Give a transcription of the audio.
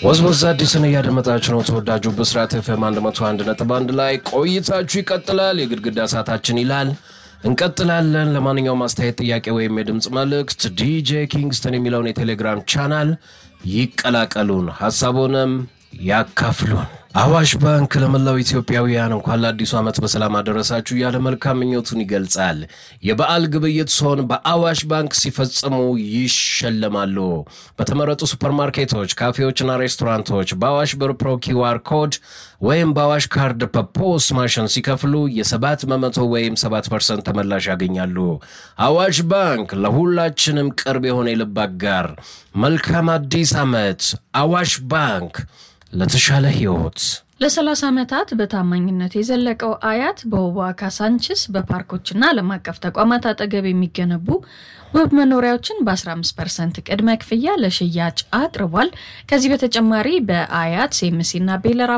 ወዝወዝ አዲስን እያደመጣችሁ ነው። ተወዳጁ ብስራት ኤፍኤም 101.1 ላይ ቆይታችሁ ይቀጥላል። የግድግዳ ሰዓታችን ይላል እንቀጥላለን። ለማንኛውም አስተያየት፣ ጥያቄ ወይም የድምፅ መልእክት ዲጄ ኪንግስተን የሚለውን የቴሌግራም ቻናል ይቀላቀሉን፣ ሀሳቡንም ያካፍሉን። አዋሽ ባንክ ለመላው ኢትዮጵያውያን እንኳን ለአዲሱ ዓመት በሰላም አደረሳችሁ እያለ መልካም ምኞቱን ይገልጻል። የበዓል ግብይት ሲሆን በአዋሽ ባንክ ሲፈጽሙ ይሸለማሉ። በተመረጡ ሱፐርማርኬቶች፣ ካፌዎችና ሬስቶራንቶች በአዋሽ ብር ፕሮ ኪዋር ኮድ ወይም በአዋሽ ካርድ በፖስ ማሽን ሲከፍሉ የሰባት በመቶ ወይም ሰባት ፐርሰንት ተመላሽ ያገኛሉ። አዋሽ ባንክ ለሁላችንም ቅርብ የሆነ የልብ አጋር። መልካም አዲስ ዓመት። አዋሽ ባንክ ለተሻለ ህይወት ለ30 ዓመታት በታማኝነት የዘለቀው አያት በውቧ ካሳንችስ በፓርኮችና ዓለም አቀፍ ተቋማት አጠገብ የሚገነቡ ውብ መኖሪያዎችን በ15 ፐርሰንት ቅድመ ክፍያ ለሽያጭ አቅርቧል። ከዚህ በተጨማሪ በአያት ሴምሲና ቤለራ